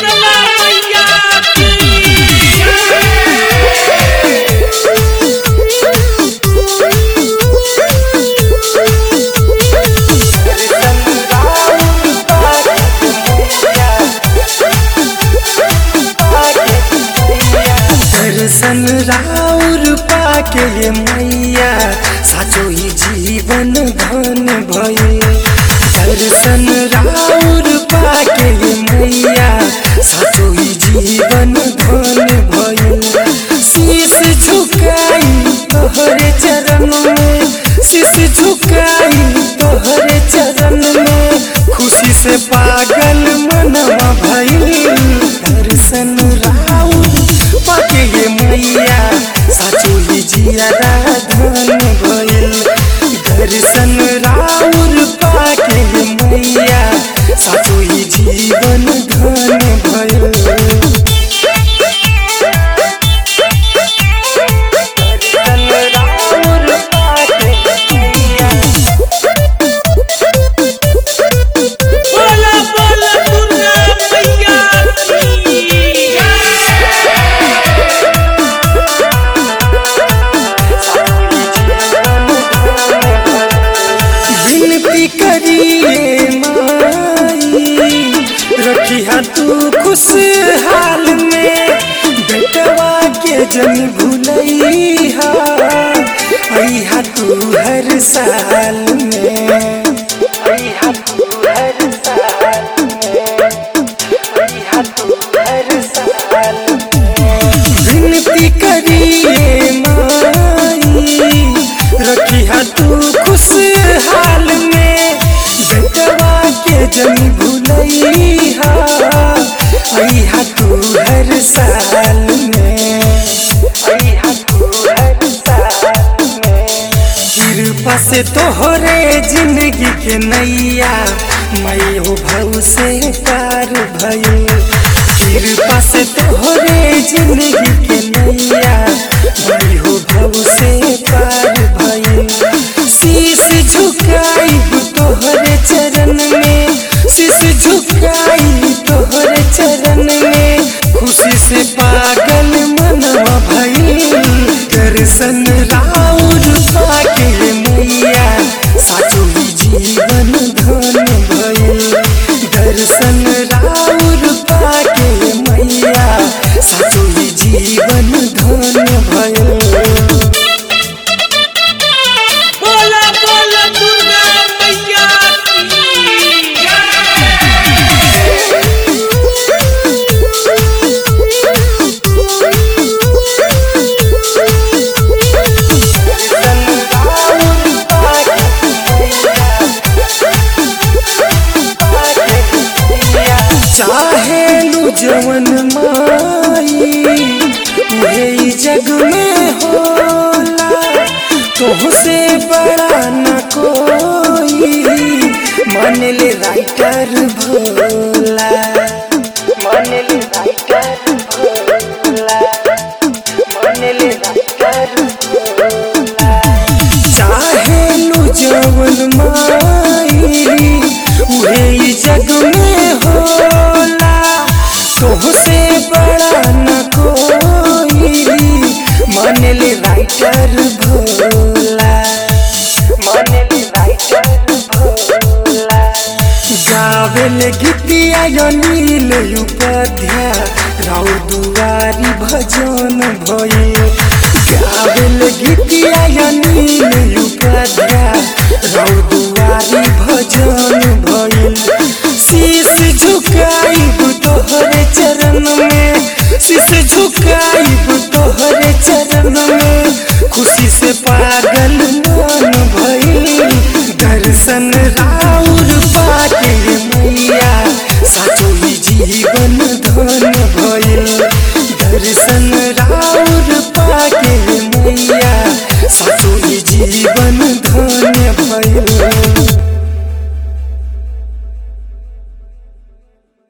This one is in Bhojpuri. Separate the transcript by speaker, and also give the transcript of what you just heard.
Speaker 1: शीतला मैया की
Speaker 2: दर्शन राउर पाके ये मैया साचो ही जीवन धन भइल दर्शन राउर पाके ये मैया साचो ही जीवन धन भइल शीश झुकाई तोहरे चरण में शीश झुकाई तोहरे चरण में खुशी से पागल मनवा भइल दर्शन राउर पाके ये मैया साचो ही जियादा धन भइल दर्शन राउर पाके ये मैया साचो ही जीवन धन भइल दर्शन राउर पाके मैया
Speaker 1: बोला बोला दुर्गा मैया की
Speaker 2: विनती करिए माई रखिया तू खुशहाल में बेटवा के जन भूलैहा अइहा तू हर साल में अइहा तू हर साल में अइहा तू हर साल में विनती करिए माई रखिया तू खुशहाल में बेटवा के जन भूलैहा अइहा तू हर साल में अइहा तू हर साल में कृपा से तोहरे जिंदगी के नैया मैं हो भव से पार भइल कृपा से तोहरे जिंदगी के नैया मैं हो भव से पार भइल शीश झुकाई तोहरे चरण में शीश झुकाई तोहरे चरण में खुशी से पागल मनवा भइल दर्शन राउर पाके मैया साचो ही जीवन धन भइल दर्शन राउर पाके मैया साचो ही जीवन धन भइल
Speaker 1: बोला बोला दुर्गा मैया की
Speaker 2: चाहे लू जवन माई उहे ई जग में होला तुहसे बड़ा न कोई मान ले राइटर भोला मान ले राइटर भोला मान ले राइटर भोला चाहे लू जवन माई उहे ई जग में होला तोहसे बड़ा न कोई मान ले राइटर भोला मान ले राइटर भोला गावेल गीतिया अनिल उपाध्याय राउ दुआरी भजन भइल गावेल गीतिया अनिल उपाध्याय राउ दुआरी भजन भइल शीश झुकाइब तोहरे चरण में शीश झुकाइब तोहरे चरण में खुशी से पागल मन भइल दर्शन राउर पाके मैया साचो ही जीवन धन भइल दर्शन